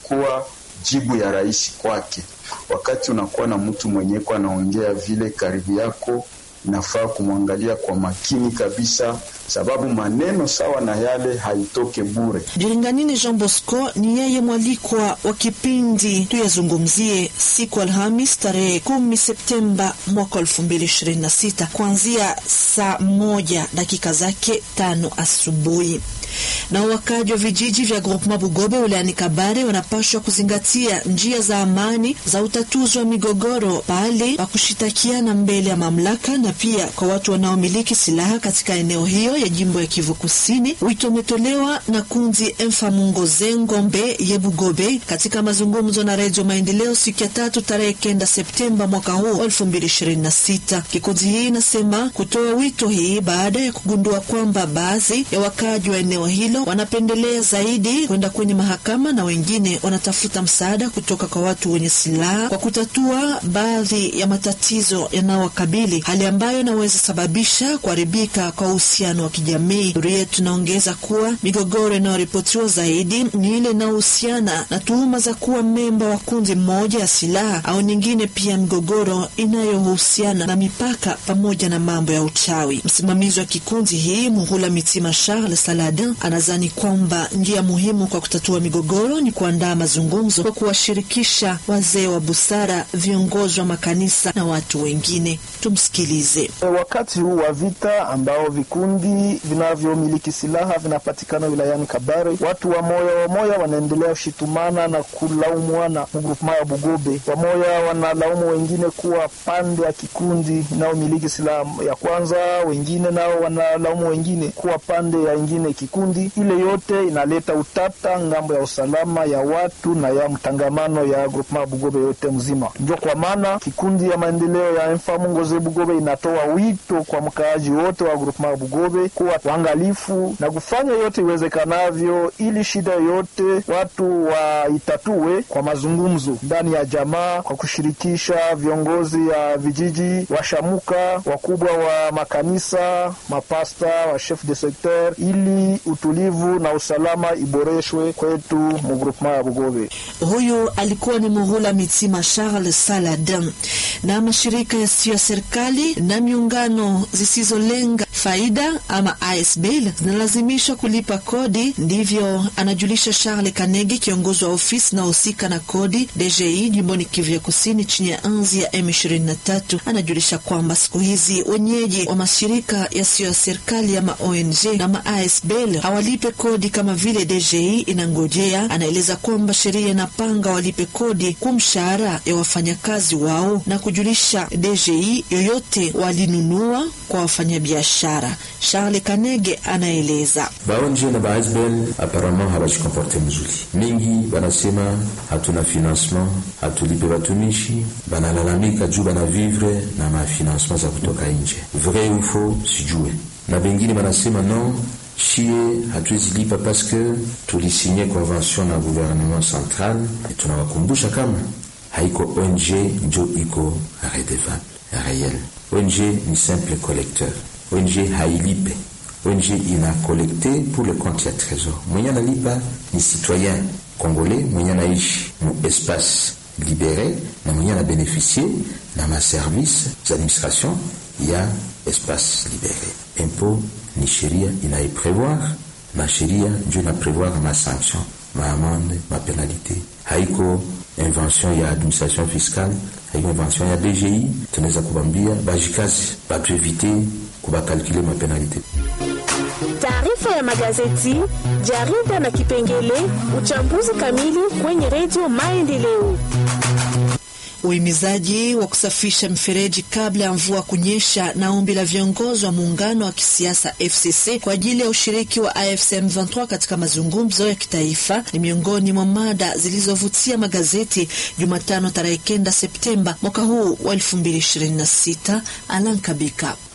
ilikuwa jibu ya rais kwake. Wakati unakuwa na mtu mwenyeko anaongea vile karibu yako, inafaa kumwangalia kwa makini kabisa, sababu maneno sawa na yale haitoke bure. Biringanine Jean Bosco ni yeye mwalikwa wa kipindi tuyazungumzie siku Alhamis tarehe kumi Septemba mwaka elfu mbili ishirini na sita kuanzia saa moja dakika zake tano asubuhi na wakaji wa vijiji vya Groupement Bugobe wilayani Kabare wanapashwa kuzingatia njia za amani za utatuzi wa migogoro pale pa kushitakiana mbele ya mamlaka na pia kwa watu wanaomiliki silaha katika eneo hiyo ya jimbo ya Kivu Kusini. Wito umetolewa na kundi Mfamungoze Ngombe ye Bugobe katika mazungumzo na Redio Maendeleo siku ya tatu tarehe kenda Septemba mwaka huu elfu mbili ishirini na sita. Kikundi hii inasema kutoa wito hii baada ya kugundua kwamba baadhi ya wakaji wa eneo hilo wanapendelea zaidi kwenda kwenye mahakama na wengine wanatafuta msaada kutoka kwa watu wenye silaha kwa kutatua baadhi ya matatizo yanayowakabili, hali ambayo inaweza sababisha kuharibika kwa uhusiano wa kijamii. Duru yetu inaongeza kuwa migogoro inayoripotiwa zaidi ni ile inayohusiana na tuhuma za kuwa memba wa kundi mmoja ya silaha au nyingine, pia migogoro inayohusiana na mipaka pamoja na mambo ya uchawi. Msimamizi wa kikundi hii Muhula Mitima Charles Saladin anazani kwamba njia muhimu kwa kutatua migogoro ni kuandaa mazungumzo kwa kuwashirikisha wazee wa busara, viongozi wa makanisa na watu wengine. Tumsikilize. Wakati huu wa vita ambao vikundi vinavyomiliki silaha vinapatikana wilayani Kabare, watu wa moya wa moya wanaendelea kushitumana na kulaumwana mugrupema ya Bugobe. Wamoya wanalaumu wengine kuwa pande ya kikundi inayomiliki silaha ya kwanza, wengine nao wanalaumu wengine kuwa pande ya ingine kikundi. Ile yote inaleta utata ngambo ya usalama ya watu na ya mtangamano ya grupema Bugobe yote mzima. Ndio kwa maana kikundi ya maendeleo ya Mfamungoze Bugobe inatoa wito kwa mkaaji wote wa grupema Bugobe kuwa waangalifu na kufanya yote iwezekanavyo ili shida yote watu waitatue kwa mazungumzo ndani ya jamaa, kwa kushirikisha viongozi ya vijiji, washamuka, wakubwa wa makanisa, mapasta, wa chef de secteur ili utulivu na usalama iboreshwe kwetu mu groupement ya Bugobe. Huyu alikuwa ni Muhula Mitima Charles Saladin. Na mashirika yasiyo ya serikali na miungano zisizolenga faida ama ASBL zinalazimishwa kulipa kodi, ndivyo anajulisha Charles Kanegi, kiongozi wa ofisi naohusika na kodi DGI jimboni Kivu ya Kusini chini ya anzi ya M23. Anajulisha kwamba siku hizi wenyeji wa mashirika yasiyo ya serikali ama ONG na ma ASBL hawalipe kodi kama vile DGI inangojea. Anaeleza kwamba sheria inapanga walipe kodi kwa mshahara ya wafanyakazi wao na kujulisha DGI yoyote walinunua kwa wafanyabiashara. Charles Kanege anaeleza baonje na baasbel aparama habajikomporte mzuri mingi, banasema hatuna financement, hatulipe batumishi, banalalamika juu banavivre na mafinancement za kutoka nje. Vrai ufo sijue, na bengine banasema non shie hatuwezi lipa paske tulisinye convention na gouvernement central. Tunawakumbusha kama haiko ONG njo iko redevable reyel. ONG ni simple collecteur, ONG hailipe. ONG ina collecte pour le compte ya trésor. Mwenye analipa ni citoyen congolais mwenye anaishi mu espace libere na mwenye ana beneficie na maservice za administration ya espace libere. Impôt ni sheria inaiprevoir na sheria njo inaprevoir ma sanction ma amende ma penalité. Haiko invention ya administration fiscale, haiko invention ya DGI. Tunaweza kubambia bajikazi batuevite kubakalkule ma penalité. Taarifa ya magazeti, jarida na kipengele uchambuzi kamili kwenye redio Maendeleo. Uhimizaji wa kusafisha mifereji kabla ya mvua kunyesha na ombi la viongozi wa muungano wa kisiasa FCC kwa ajili ya ushiriki wa AFC M23 katika mazungumzo ya kitaifa ni miongoni mwa mada zilizovutia magazeti Jumatano tarehe kenda Septemba mwaka huu wa 2026. Alan Kabika